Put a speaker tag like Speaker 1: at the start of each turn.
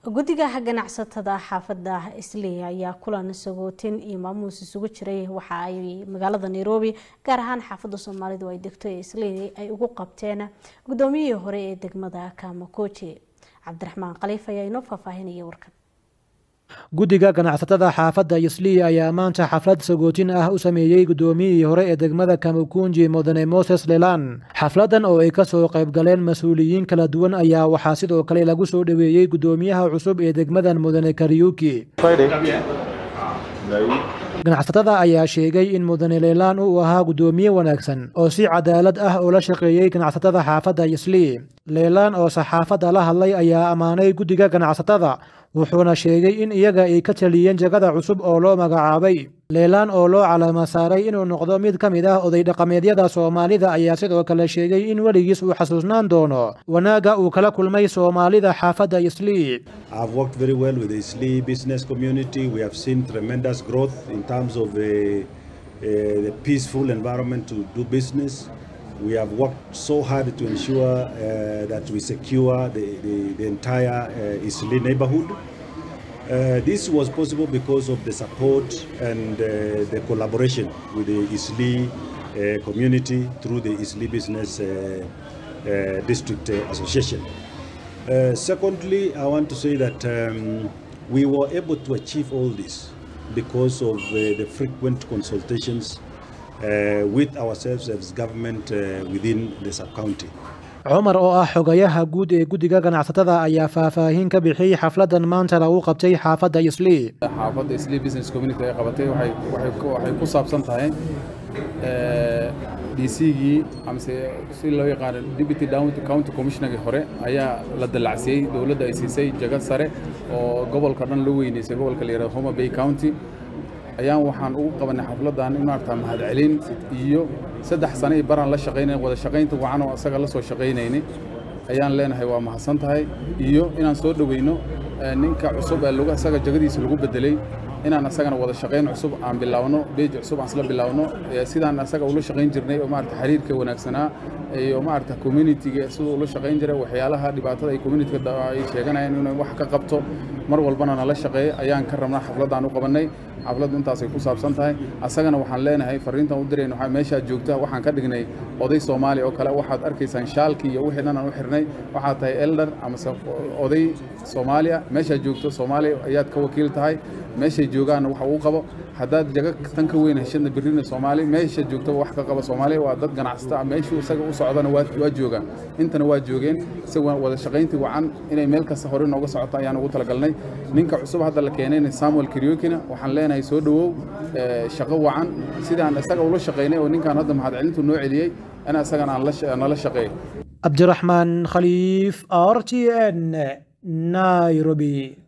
Speaker 1: guddiga ganacsatada xaafada isley ayaa kulan sagootin iyo maamuus isugu jiray waxa ay magaalada nairobi gaar ahaan xaafada soomaalidu ay degto ee isley ay ugu qabteen gudoomiyihii hore ee degmada kamakoji cabdiraxmaan khaliif ayaa inoo faahfaahinaya warkan
Speaker 2: guddiga ganacsatada xaafadda islii ayaa maanta xaflad sagootin ah u sameeyey guddoomiyihii hore ee degmada kamukunji mudane moses lelan xafladan oo ay ka soo qayb galeen mas-uuliyiin kala duwan ayaa waxaa sidoo kale lagu soo dhoweeyey guddoomiyaha cusub ee degmadan mudane kariyuki ganacsatada ayaa sheegay in mudane leelaan uu ahaa guddoomiye wanaagsan oo si cadaalad ah ula shaqeeyey ganacsatada xaafadda islii leelaan oo saxaafadda la hadlay ayaa ammaanay guddiga ganacsatada wuxuuna sheegay in iyaga ay ka taliyeen jagada cusub oo loo magacaabay leelaan oo loo calaama saaray inuu noqdo mid ka mid ah oday dhaqameedyada soomaalida ayaa sidoo kale sheegay in weligiis uu xasuusnaan doono wanaagga uu kala kulmay soomaalida xaafadda islii
Speaker 3: I've worked very well with the Isli business community. We have seen tremendous growth in terms of uh, uh, the peaceful environment to do business. We have worked so hard to ensure uh, that we secure the, the, the entire uh, Isli neighborhood. Uh, this was possible because of the support and uh, the collaboration with the Isli uh, community through the Isli Business uh, uh, District uh, Association. Uh, secondly, I want to say that um, we were able to achieve all this because of uh, the frequent consultations uh, with ourselves as government uh, within the sub-county.
Speaker 2: cumar oo ah xogayaha guud ee guddiga ganacsatada ayaa faahfaahin ka bixiyey xafladan maanta lagu qabtay xaafadda islii
Speaker 4: xaafadda islii business community ay qabatay waxay waxay ku waxay ku saabsan tahay dcgii amase si loo yaqaano deputy county commissionergii hore ayaa la dallacsiiyey dowladda ay siisay jago sare oo gobolka dhan loo weyneysay gobolka la yihahdo homa bay county ayaan waxaan ugu qabanay xafladan in maarata mahadcelin iyo saddex sano iyo baraan la shaqaynay wada shaqaynta wacan oo isaga la soo shaqaynaynay ayaan leenahay waa mahadsan tahay iyo inaan soo dhoweyno ninka cusub ee lagu isaga jagadiisa lagu bedelay inaan asagana wada shaqayn cusub aan bilaawno beej cusub aan isla bilaawno sidaan asaga ula shaqayn jirnay oo maarata xiriirka wanaagsanaa iyo maarata communityga siduu ula shaqayn jiray waxyaalaha dhibaatada ay communityga ay sheeganayaan inuu wax ka qabto mar walbana nala shaqeeyo ayaan ka rabnaa xafladaan u qabannay xafladdu intaasay ku saabsan tahay asagana waxaan leenahay fariintan u dirayna waxaa meeshaad joogta waxaan ka dhignay oday soomaali oo kale waxaad arkaysaan shaalkii iyo wixii dhan aan u xirnay waxaad tahay elder amase oday soomaaliya meeshaad joogto soomaaliya ayaad ka wakiil tahay meeshay joogaanna waxa uu qabo haddaad jago tan ka weyn heshadna birrina soomaali meesha joogtaba wax ka qaba soomaaliya waa dad ganacsata meeshuu isaga u socdana waa waa joogaan intana waa joogeen si wada shaqayntii wacan inay meel kasta hore nooga socoto ayaan ugu talagalnay ninka cusub hadda la keenayna samuel kariokina waxaan leenahay soo dhowow shaqo wacan sidaan isaga ula shaqaynay oo ninkaan hadda mahadcelintu noo celiyey in isagan aan nala shaqeeyo
Speaker 2: cabdiraxmaan khaliif r t n nairobi